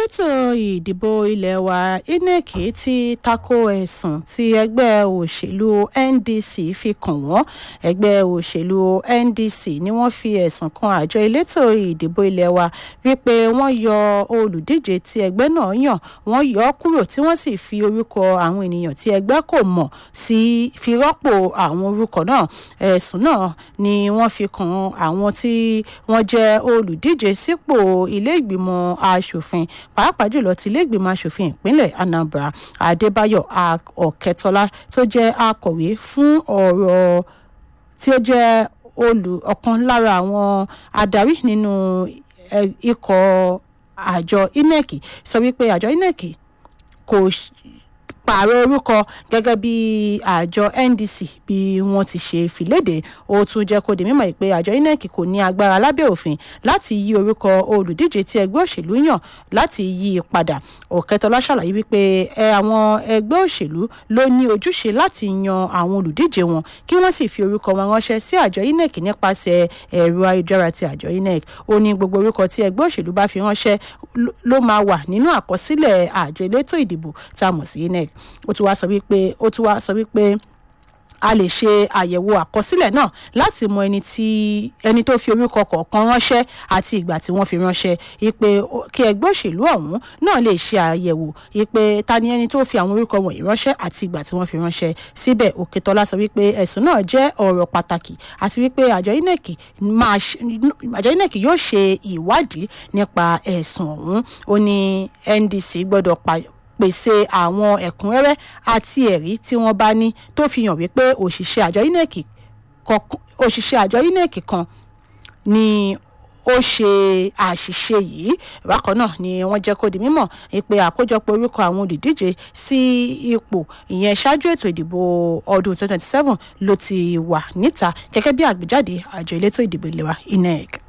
elétò ìdìbò ilé wa inec ti tako ẹ̀sùn tí ẹgbẹ́ òṣèlú ndc fi kàn wọ́n ẹgbẹ́ òṣèlú ndc ni wọ́n fi ẹ̀sùn kan àjọ elétò ìdìbò ilé wa wípé wọ́n yọ olùdíje tí ẹgbẹ́ náà yàn wọ́n yọ ọ́ kúrò tí wọ́n sì fi orúkọ àwọn ènìyàn tí ẹgbẹ́ kò mọ̀ sí fi rọ́pò àwọn orúkọ náà ẹ̀sùn náà ni wọ́n fi kan àwọn tí wọ́n jẹ́ olùdíje sípò ilé ìgbìmọ̀ asòfin pàápàá jùlọ ti ilé ìgbìmọ̀ asòfin ìpínlẹ̀ anambra adébáyọ̀ ọ̀kẹ́tọ́lá tó jẹ́ akọ̀wé fún ọ̀rọ̀ tí ó jẹ́ olù ọ̀kan lára àwọn adarí nínú ikọ̀ àjọ inec sọ wípé àjọ inec kò pààrọ̀ orúkọ gẹ́gẹ́ bí àjọ ndc bí wọ́n ti ṣe fìlédè ó tún jẹ́ kó di mímọ̀ pé àjọ inec kò ní agbára lábẹ́ òfin láti yí orúkọ olùdíje tí ẹgbẹ́ òṣèlú yàn láti yí i padà òkẹtọlá ṣàlàyé wípé àwọn ẹgbẹ́ òṣèlú ló ní ojúṣe láti yan àwọn olùdíje wọn kí wọ́n sì fi orúkọ wọn ránṣẹ́ sí àjọ inec nípasẹ̀ ẹ̀rọ ayélujára ti àjọ inec ó ní gbogbo orúkọ tí ẹgbẹ́ òṣèlú bá fi ránṣẹ́ ló máa wà nínú àkọsílẹ̀ àjọ elétò ìdìbò tá a mọ̀ sí inec ó tún wá sọ wípé ó tún wá sọ wípé a lè ṣe àyẹ̀wò àkọsílẹ̀ náà láti mọ ẹni tí ẹni tó fi orúkọ kọ̀ọ̀kan ránṣẹ́ àti ìgbà tí wọ́n fi ránṣẹ́ ipe kí ẹgbẹ́ òṣèlú ọ̀hún náà lè ṣe àyẹ̀wò ipe ta ni ẹni tó fi àwọn orúkọ wọ̀nyí ránṣẹ́ àti ìgbà tí wọ́n fi ránṣẹ́ síbẹ̀ òkètọ́lá sọ wípé ẹ̀sùn náà jẹ́ ọ̀rọ̀ pàtàkì àti wípé àjọ inec máa àjọ inec yóò ṣe ìwádìí nípa ẹ̀sùn ọ̀hún ó ní ndc gbọ́dọ̀ pèsè àwọn ẹ̀kúnrẹ́rẹ́ àti ẹ̀rí tí wọ́n bá ní tó fi hàn wípé òṣìṣẹ́ àjọ inec òṣìṣẹ́ àjọ inec kan ni ó ṣe àṣìṣe yìí bákan náà ni wọ́n jẹ́ kó di mímọ̀ pé àkójọpọ̀ orúkọ àwọn olùdíje sí ipò ìyẹn ṣáájú ètò ìdìbò ọdún 2027 ló ti wà níta gẹ́gẹ́ bí àgbéjáde àjọ elétò ìdìbò ìlera inec.